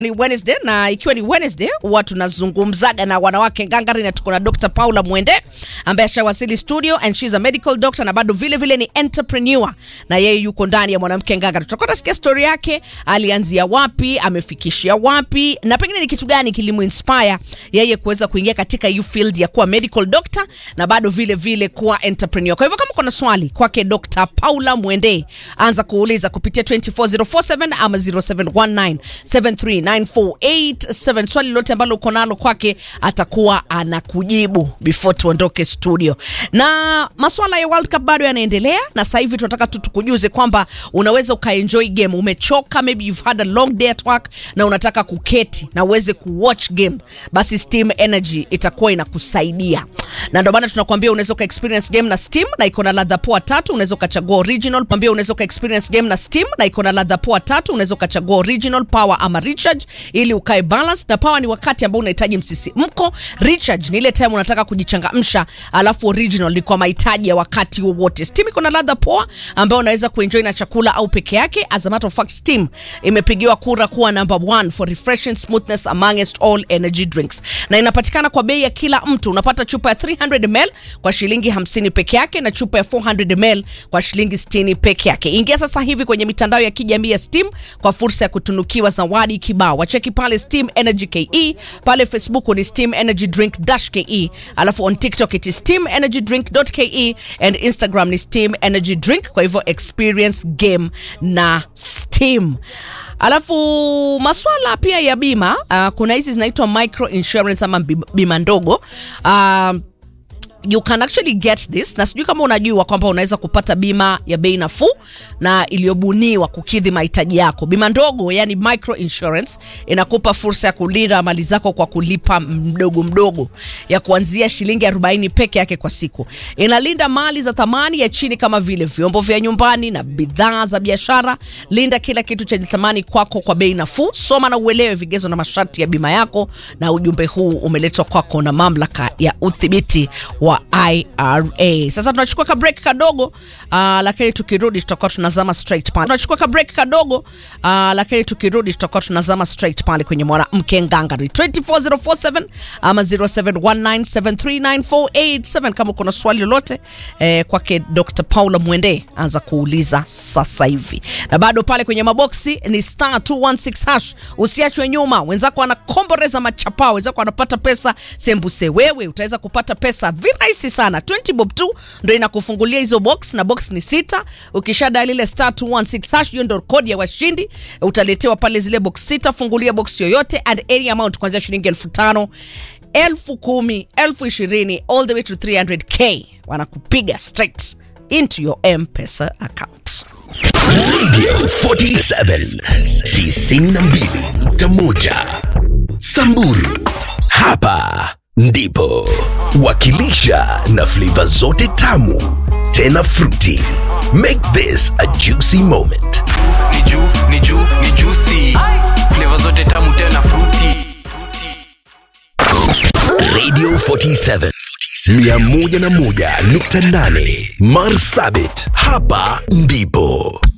ni Wednesday na ikiwa ni Wednesday huwa tunazungumzaga na wanawake ngangari, na tuko na Dr. Paula Mwende ambaye ashawasili studio and she's a medical doctor na bado vile vile ni entrepreneur, na yeye yuko ndani ya mwanamke ngangari. Tutakuwa tunasikia story yake, alianzia wapi, amefikishia wapi, na pengine ni kitu gani kilimuinspire yeye kuweza kuingia katika hiyo field ya kuwa medical doctor na bado vile vile kuwa entrepreneur. Kwa hivyo kama kuna swali kwake Dr. Paula Mwende, anza kuuliza kupitia 24047 ama 0719739487. Swali lote ambalo uko nalo kwake atakuwa anakujibu before tuondoke studio. Na maswala ya World Cup bado yanaendelea, na sasa hivi tunataka tu tukujuze kwamba unaweza ukaenjoy game. Umechoka, maybe you've had a long day at work na unataka kuketi na uweze kuwatch game, basi Steam Energy itakuwa inakusaidia, na ndio maana tunakuambia unaweza uka experience game na Steam na iko na ladha poa tatu. Unaweza ukachagua original, pambia unaweza uka experience game na Steam na iko na ladha poa tatu. Unaweza ukachagua original, power ama recharge ili ukae balance. Na power ni wakati ambao unahitaji msisimko, recharge ni ile time unataka kujichangamsha, alafu original ni kwa mahitaji ya wakati wowote. Steam iko na ladha poa ambayo unaweza kuenjoy na chakula au peke yake. As a matter of fact, Steam imepigiwa kura kuwa number one for refreshing smoothness amongst all energy drinks, na inapatikana kwa bei ya kila mtu. Unapata chupa ya 300 ml kwa shilingi 50 peke yake na chupa ya 400 ml kwa shilingi 60 peke yake. Ingia sasa hivi kwenye mitandao ya kijamii ya Steam kwa fursa ya kutunukiwa zawadi kibao. Wacheki pale Steam Energy KE, pale Facebook ni Steam Energy Drink dash KE, alafu on TikTok it is Steam Energy Drink .ke and Instagram ni Steam Energy Drink. Kwa hivyo experience game na Steam. Alafu maswala pia ya bima uh, kuna hizi zinaitwa micro insurance ama bima ndogo uh, you can actually get this na sijui kama unajua kwamba unaweza kupata bima ya bei nafuu na iliyobuniwa kukidhi mahitaji yako. Bima ndogo, yani micro insurance, inakupa fursa ya kulinda mali zako kwa kulipa mdogo mdogo ya kuanzia shilingi 40 peke yake kwa siku. Inalinda mali za thamani ya chini kama vile vyombo vya nyumbani na bidhaa za biashara. Linda kila kitu chenye thamani kwako kwa bei nafuu. Soma na uelewe vigezo na masharti ya bima yako, na ujumbe huu umeletwa kwako na mamlaka ya udhibiti wa IRA. Sasa tunachukua ka break kadogo, uh, lakini tukirudi tutakuwa tunazama straight pale. Tunachukua ka break kadogo, uh, lakini tukirudi tutakuwa tunazama straight pale kwenye mwanamke ngangari 24047 ama 0719739487 kama kuna swali lolote eh, kwake Dr. Paula Mwende anza kuuliza sasa hivi, na bado pale kwenye maboksi ni star 216 hash. Usiachwe nyuma, wenzako wanakomboreza machapao, wenzako wanapata pesa sembuse, wewe utaweza kupata pesa virahisi sana 20 bob tu ndo inakufungulia hizo box na box ni sita. Ukisha dial ile star 216 hash, hiyo ndo kodi ya washindi. Utaletewa pale zile box sita. Fungulia box yoyote and any amount kuanzia shilingi elfu tano elfu kumi elfu ishirini all the way to 300k wanakupiga straight into your M-Pesa account. Radio 47 92.1 Samburu. Hapa ndipo wakilisha na flavor zote tamu tena fruity. Make this a juicy moment. ni juu ni juu ni juicy flavor zote tamu tena fruity Radio 47 101.8 Marsabit. Hapa ndipo